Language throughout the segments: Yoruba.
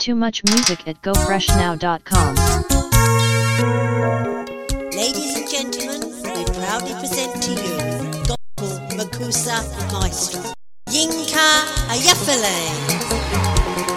Too much music at gofreshnow.com. Ladies and gentlemen, we proudly present to you Gospel Makusa Maestro, Yinka Ayafale.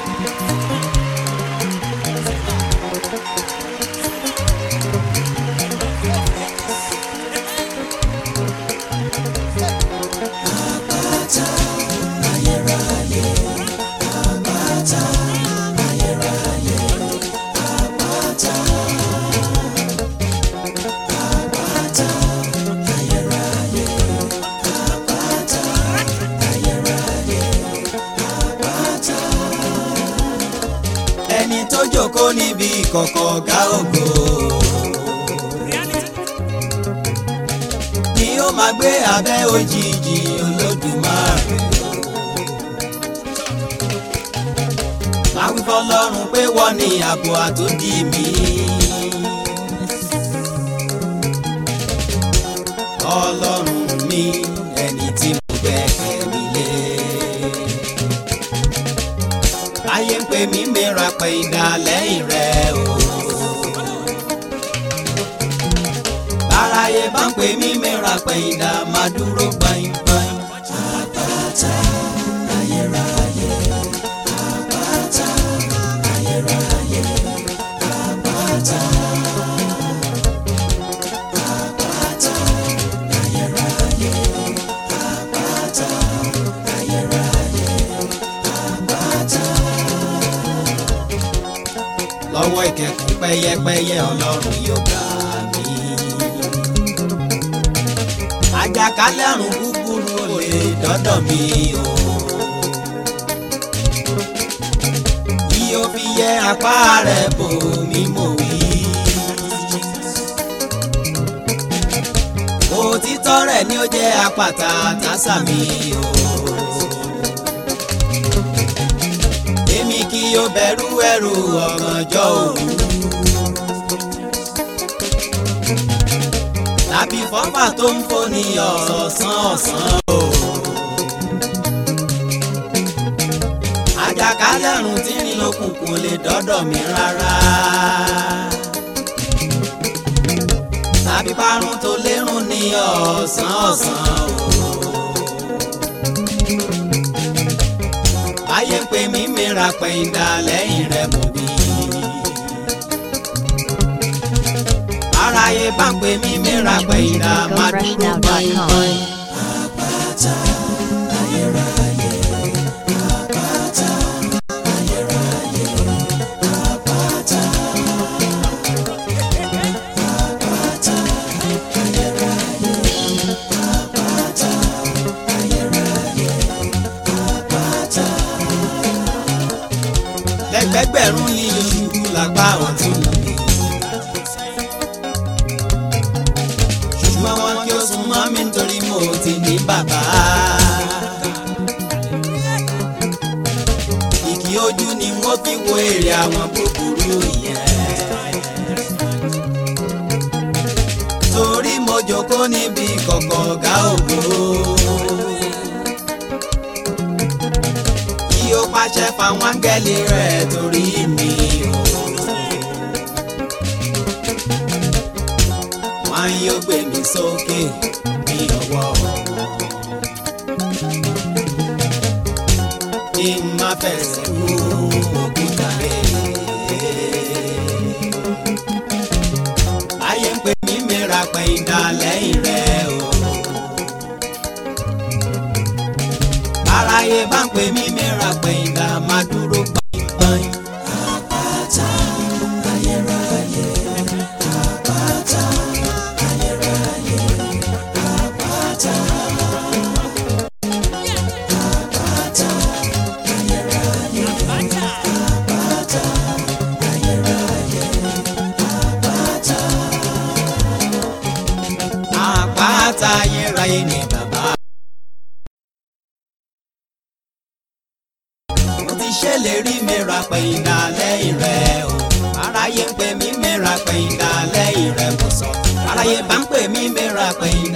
ẹni tó jókòó níbi ìkọ̀kọ̀ ọ̀gá ògo. ni ó máa gbé abẹ́ òjìji olódùmarè. máa wí fọlọ́run pé wọ́n ní ààbò àtòdì mi. ọlọ́run mi ẹni tí mo gbẹ́kẹ̀ mi lé ayé ń pè mí mìíràn pé ìdá lẹ́yìn rẹ̀ o. báráyé bá ń pè mí mìíràn pé ìdá máa dúró gbáyìngbáyìn. àpáta ayérayé àpáta ayérayé àpáta. àpáta ayérayé àpáta ayérayé àpáta lọ́wọ́ ìkẹ́kùn pẹ́yẹpẹ́yẹ ọlọ́run yóò gbà mí. àjàkálẹ̀ àrùn búburú ò lè dọ́dọ̀ mi o. bí o fi yẹ apá rẹ̀ bò mí mò wí. òtítọ́ rẹ̀ ni ó jẹ́ àpáta tásà mi o. èmi kì yóò bẹ̀rù ẹrù ọ̀gànjọ́ òru. tàbí fọ́fà tó ń foni ọ̀sán ọ̀sán o. àjàkálẹ̀ àrùn tí ń lókùnkùn lè dọ́dọ̀ mi rárá. tàbí parun tó lérùn ní ọ̀sán ọ̀sán o. ayé ń pè mí mìíràn pé ìdá lẹ́yìn rẹ̀ mọ̀ wí. aráyé bá ń pè mí mìíràn pé ìdá máa dúró báyìí. àpáta ayérayé àpáta ayérayé àpáta. àpáta ayérayé àpáta ayérayé àpáta lẹ́gbẹ̀gbẹ̀rún ní oṣù lápá ọ̀tún mi. ṣùgbọ́n wọn kí ó sún mọ́ mi nítorí mo ti ní bàbá. ìkì ojú ni wọ́n fi wo èrè àwọn búburú yẹn. torí mo jókòó níbi kọ̀kọ̀ ọ̀gá ògo. kí ó pàṣẹ fáwọn áńgẹ́lì rẹ̀ torí mi o. wọ́n yóò gbé mi sókè ní ọwọ́ wọn. kí n má fẹsẹ̀ kú òkúta rẹ̀. ayé ń pè mí mìíràn pé ìdá lẹ́yìn rẹ̀ o. aráyé bá ń pè mí mìíràn pé ìdá máa dúró gbọ̀ngbọ̀n. àpáta ayérayé àpáta ayérayé àpáta. àpáta ayérayé àpáta ayérayé àpáta. àpáta ayérayé ni bàbá. mo ti ṣèlérí mìíràn pé ìdá lẹ́yìn rẹ̀ o aráyé ń pè mí mìíràn pé ìdá lẹ́yìn rẹ̀ mo sọ aráyé bá ń pè mí mìíràn pé